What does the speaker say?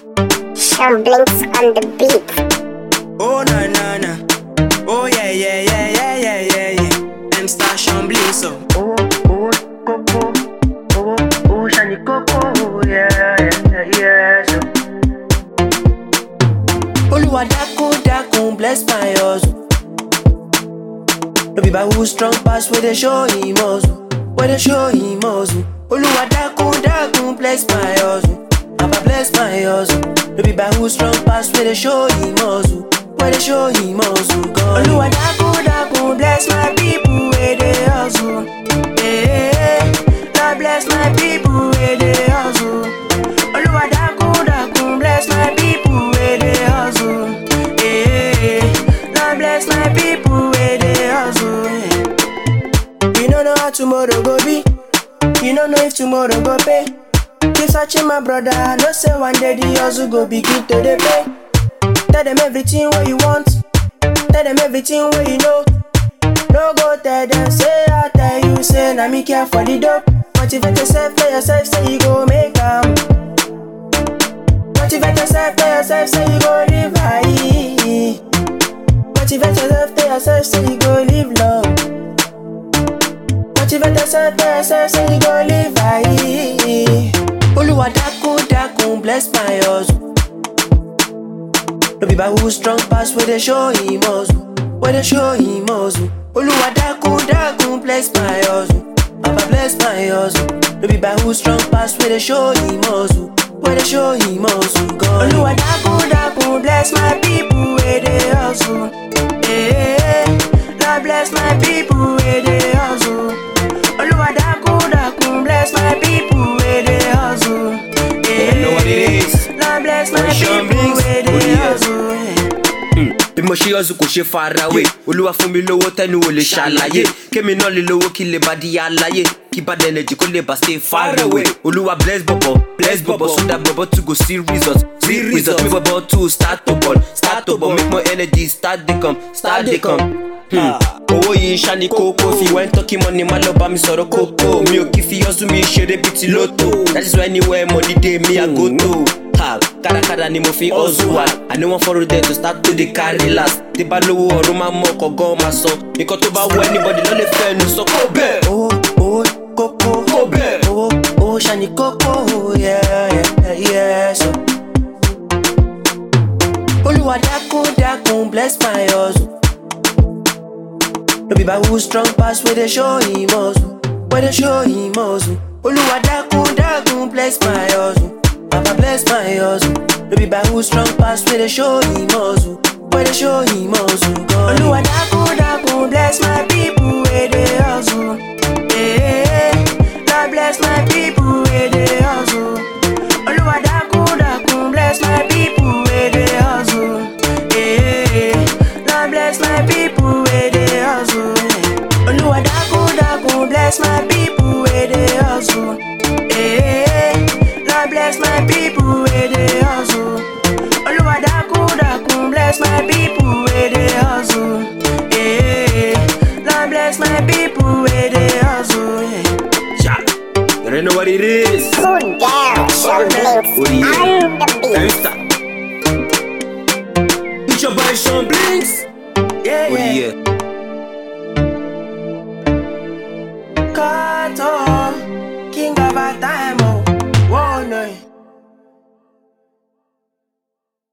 Sean Blinks on the beat. Oh na na na. Oh yeah yeah yeah yeah yeah yeah yeah. M star Sean Blinks so. Oh, oh, coco, oh, oh, shiny coco, yeah, yeah, yeah, so. Oluwa dákun dákun bless my hustle. No be by who strong pass where they show him hustle. Where they show him hustle. Oluwa dákun dákun bless my hustle. Papa bless my hustle. No be by who strong pass where they show him hustle. Where they show him hustle. God. Oluwa dákun dákun bless my people where they hustle. Yeah, Lord bless my people where they hustle. Oluwa dákun dákun bless my people where they hustle. Yeah, Lord bless my people where they hustle. Yeah. You don't know how tomorrow go be. You don't know if tomorrow go pay. Keep searching my brother. I know say one day the hustle go begin to the pay. Tell them everything what you want. Tell them everything what you know. No go tell them say I tell you say na me care for the dope. Motivate yourself, tell yourself say you go make 'em. Motivate yourself, tell yourself say you go live high. Motivate yourself, tell yourself say you go live long. Motivate yourself, tell yourself say you go live high. Oluwa dákun dákun bless my hustle. No be by who strong pass where they show him hustle. Where they show him hustle. Oluwa dákun dákun bless my hustle. Papa bless my hustle. No be by who strong pass where they show him hustle. Where they show him hustle. God. Oluwa dákun dákun bless my people where they hustle. Yeah, Lord bless my people where they hustle. Oluwa dákun dákun bless my people where they hustle. Yeah, know what it is. Lord bless my Sean people Blinks, where oh they yeah. hustle. Yeah. bí mo ṣe yọzu kò ṣe farawé olúwa fún mi lówó tẹnu ò lè ṣàlàyé kémi náà lè lówó kí lè bá di aláyé kí bad energy kó lè bá stay far away olúwa bless bọ̀bọ̀ bless bọ̀bọ̀ so that bọ̀bọ̀ too go see result see result make bọ̀bọ̀ too start to ball start to ball make more energy start dey come start dey come. Hmm. owó yìí ṣá ni kókó fi wẹ́n tọ́kì mọ́ni má lọ bá mi sọ̀rọ̀ kókó mi ò kí fi yọ́sù mi ṣeré bíi ti lóto that is why anywhere money dey me i go to. Ha, kárakára ni mo fi hustle wa i no wan follow them to start to dey carry last tí bá lówó ọ̀run máa mọ ọkọ̀ gan máa sọ nǹkan tó bá wọ anybody ló lè fẹ́ nu sọ kó bẹ́ẹ̀. Owó owó kókó. Kó bẹ́ẹ̀. Owó owó ṣani kókó. Yeah, yeah, yeah, so. Olúwa dákun dákun bless my hustle. No be by who strong pass where they show him hustle. Where they show him hustle. Olúwa dákun dákun bless my hustle. Papa bless my hustle. No be by who strong pass where they show him hustle. Where they show him hustle. God. Olúwa dákun dákun bless my people where they hustle. Yeah, Lord bless my people where they hustle. Olúwa dákun dákun bless my people where they hustle. Yeah, Lord bless my people where they hustle. Olúwa dákun dákun bless my people where they hustle. Yeah, Lord bless my people where they hustle. Olúwa dákun dákun bless my people where they hustle. Yeah, Lord bless my people where they hustle. Yeah. Ja, you don't know what it is. Cool down, Sean Blinks Oh, yeah. on the beat. Gangsta.